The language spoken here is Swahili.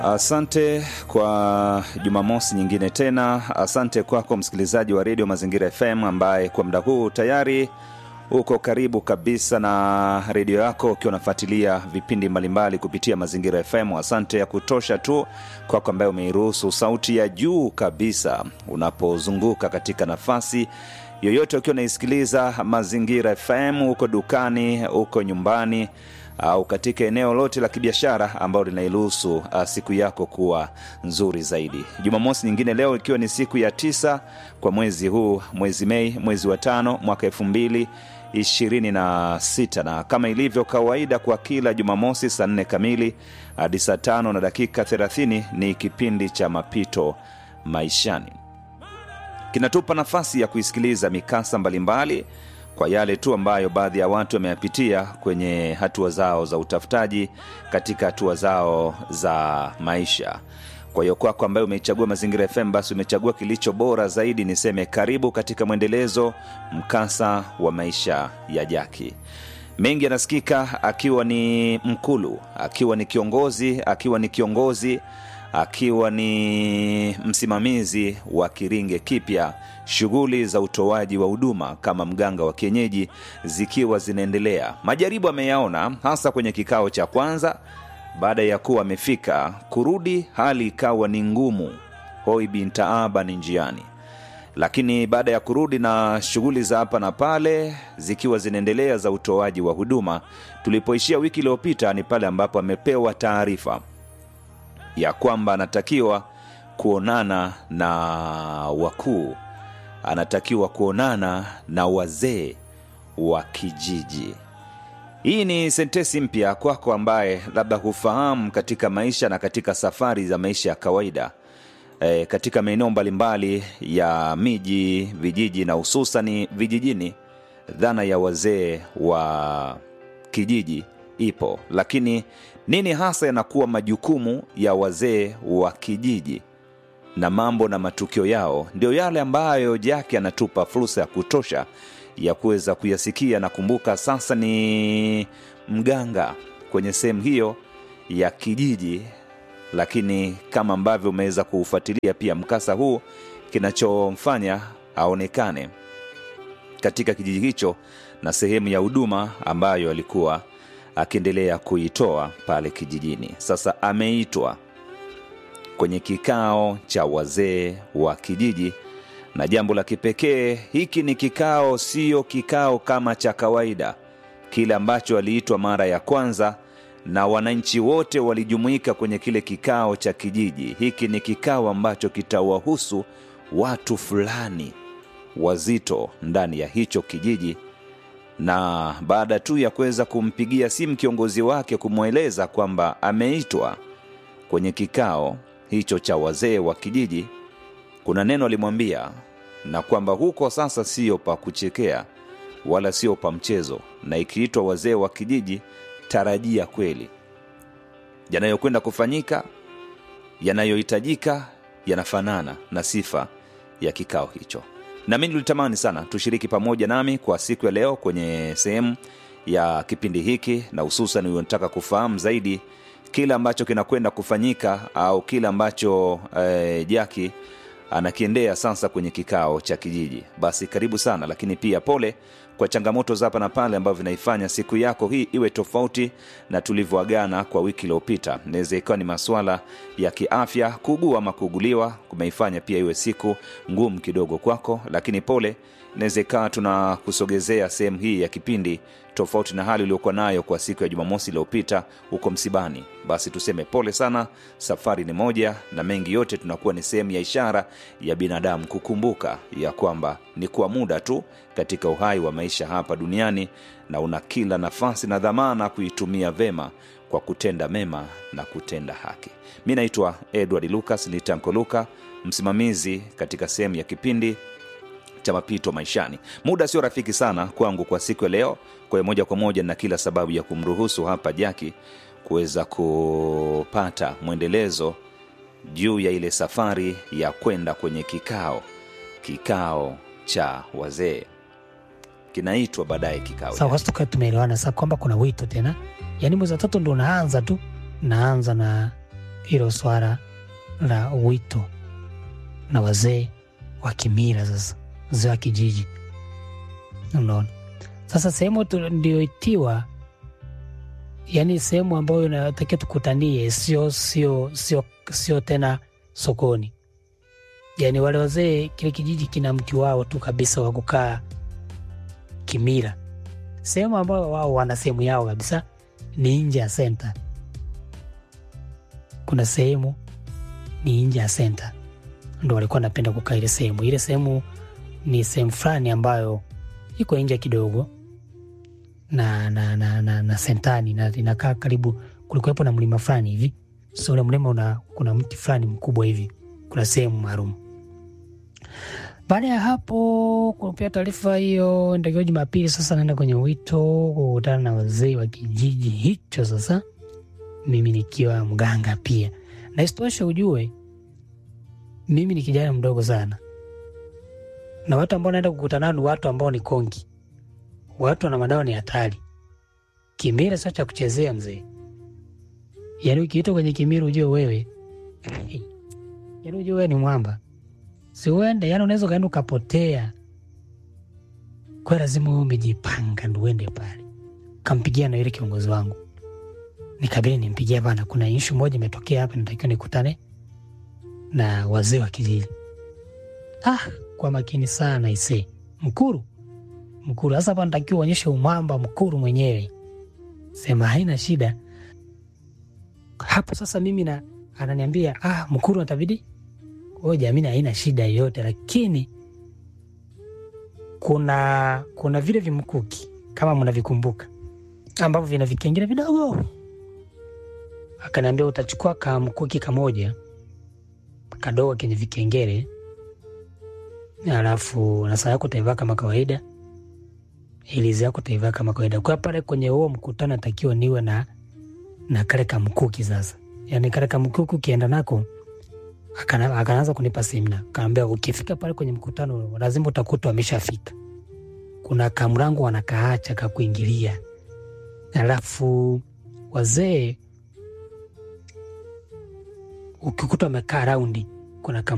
Asante kwa Jumamosi nyingine tena. Asante kwako msikilizaji wa redio Mazingira FM ambaye kwa muda huu tayari uko karibu kabisa na redio yako ukiwa unafuatilia vipindi mbalimbali kupitia Mazingira FM. Asante ya kutosha tu kwako ambaye umeiruhusu sauti ya juu kabisa unapozunguka katika nafasi yoyote ukiwa unaisikiliza Mazingira FM, huko dukani, huko nyumbani au katika eneo lote la kibiashara ambalo linairuhusu uh, siku yako kuwa nzuri zaidi. Jumamosi nyingine leo ikiwa ni siku ya tisa kwa mwezi huu, mwezi Mei, mwezi wa tano mwaka elfu mbili ishirini na sita na kama ilivyo kawaida kwa kila Jumamosi saa nne kamili hadi saa tano na dakika thelathini ni kipindi cha mapito maishani kinatupa nafasi ya kuisikiliza mikasa mbalimbali kwa yale tu ambayo baadhi ya watu wameyapitia kwenye hatua zao za utafutaji katika hatua zao za maisha kwa hiyo kwako ambaye umeichagua mazingira fm basi umechagua kilicho bora zaidi niseme karibu katika mwendelezo mkasa wa maisha ya jaki mengi yanasikika akiwa ni mkulu akiwa ni kiongozi akiwa ni kiongozi akiwa ni msimamizi wa kiringe kipya shughuli za utoaji wa huduma kama mganga wa kienyeji zikiwa zinaendelea majaribu ameyaona hasa kwenye kikao cha kwanza baada ya kuwa amefika kurudi hali ikawa ni ngumu hoi bintaaba ni njiani lakini baada ya kurudi na shughuli za hapa na pale zikiwa zinaendelea za utoaji wa huduma tulipoishia wiki iliyopita ni pale ambapo amepewa taarifa ya kwamba anatakiwa kuonana na wakuu anatakiwa kuonana na wazee wa kijiji hii ni sentesi mpya kwako ambaye labda hufahamu katika maisha na katika safari za maisha ya kawaida e, katika maeneo mbalimbali ya miji vijiji na hususani vijijini dhana ya wazee wa kijiji ipo lakini nini hasa yanakuwa majukumu ya wazee wa kijiji na mambo na matukio yao ndio yale ambayo jaki anatupa fursa ya kutosha ya kuweza kuyasikia na kumbuka sasa ni mganga kwenye sehemu hiyo ya kijiji lakini kama ambavyo umeweza kuufuatilia pia mkasa huu kinachomfanya aonekane katika kijiji hicho na sehemu ya huduma ambayo alikuwa akiendelea kuitoa pale kijijini sasa ameitwa kwenye kikao cha wazee wa kijiji na jambo la kipekee hiki ni kikao siyo kikao kama cha kawaida kile ambacho aliitwa mara ya kwanza na wananchi wote walijumuika kwenye kile kikao cha kijiji hiki ni kikao ambacho kitawahusu watu fulani wazito ndani ya hicho kijiji na baada tu ya kuweza kumpigia simu kiongozi wake kumweleza kwamba ameitwa kwenye kikao hicho cha wazee wa kijiji kuna neno alimwambia na kwamba huko sasa sio pa kuchekea wala sio pa mchezo na ikiitwa wazee wa kijiji tarajia kweli yanayokwenda kufanyika yanayohitajika yanafanana na sifa ya kikao hicho na mi nilitamani sana tushiriki pamoja nami kwa siku ya leo kwenye sehemu ya kipindi hiki na hususan unataka kufahamu zaidi kile ambacho kinakwenda kufanyika au kile ambacho eh, jaki anakiendea sasa kwenye kikao cha kijiji basi karibu sana lakini pia pole kwa changamoto za hapa na pale ambavyo vinaifanya siku yako hii iwe tofauti na tulivyoagana kwa wiki iliyopita inaweza ikawa ni masuala ya kiafya kuugua ama kuuguliwa kumeifanya pia iwe siku ngumu kidogo kwako lakini pole inaweza ikawa tunakusogezea sehemu hii ya kipindi tofauti na hali uliokuwa nayo kwa siku ya jumamosi iliyopita huko msibani basi tuseme pole sana safari ni moja na mengi yote tunakuwa ni sehemu ya ishara ya binadamu kukumbuka ya kwamba ni kwa muda tu katika uhai wa maisha hapa duniani na una kila nafasi na dhamana kuitumia vema kwa kutenda mema na kutenda haki mi naitwa edward lucas ni tanko luka msimamizi katika sehemu ya kipindi cha mapito maishani muda sio rafiki sana kwangu kwa siku ya leo kwa hiyo moja kwa moja na kila sababu ya kumruhusu hapa jaki kuweza kupata mwendelezo juu ya ile safari ya kwenda kwenye kikao kikao cha wazee kinaitwa baadaye kikao sawa basi tukawa tumeelewana sasa kwamba kuna wito tena yaani mwezi wa tatu ndo unaanza tu naanza na hilo swala la wito na wazee wa kimila, sasa wazee wa kijiji. Unaona, sasa sehemu ndioitiwa, yani sehemu ambayo inatakiwa tukutanie, sio sio sio sio tena sokoni. Yani wale wazee, kile kijiji kina mti wao tu kabisa wa kukaa kimila. Sehemu ambayo wao wana sehemu yao kabisa ni nje ya senta. Kuna sehemu ni nje ya senta, ndo walikuwa napenda kukaa ile sehemu. Ile sehemu ni sehemu fulani ambayo iko nje kidogo na, na, na, na, na sentani na inakaa karibu, kulikuwepo na mlima fulani hivi. So ule mlima una, kuna mti fulani mkubwa hivi, kuna sehemu maalum. Baada ya hapo kupia taarifa hiyo, ndio Jumapili sasa naenda kwenye wito kukutana na wazee wa kijiji hicho. Sasa mimi nikiwa mganga pia, na isitoshe ujue mimi ni kijana mdogo sana, na watu ambao naenda kukutana nao ni watu ambao ni kongi, watu wana madawa ni hatari. Kimila sio cha kuchezea mzee, yaani ukiitwa kwenye kimila ujue wewe yaani ujue wewe ni mwamba siuende yani, unaweza ukaenda ukapotea. Kwa lazima uwe umejipanga ndo uende pale. Kampigia na yule kiongozi wangu, nikabidi nimpigia bana, kuna ishu moja imetokea hapa, natakiwa nikutane na wazee wa kijiji. Ah, kwa makini sana ise Mkuru, Mkuru sasa hapa natakiwa uonyeshe umwamba Mkuru mwenyewe, sema haina shida hapo. Sasa mimi na ananiambia ah, Mkuru atabidi huyo jamii haina shida yoyote, lakini kuna kuna vile vimkuki kama mnavikumbuka, ambavyo vina vikengele vidogo. Akaniambia utachukua kamkuki kamoja kadogo kenye vikengele, alafu na saa yako utaivaa kama kawaida, ilizi yako utaivaa kama kawaida. Kwa pale kwenye huo mkutano atakiwa niwe na na kale kamkuki. Sasa yani kale kamkuki ukienda nako akaanza kunipa semina, kaambia ukifika pale kwenye mkutano lazima utakuta wameshafika. Kuna kamrango wanakaacha kakuingilia, alafu wazee ukikuta wamekaa raundi, kuna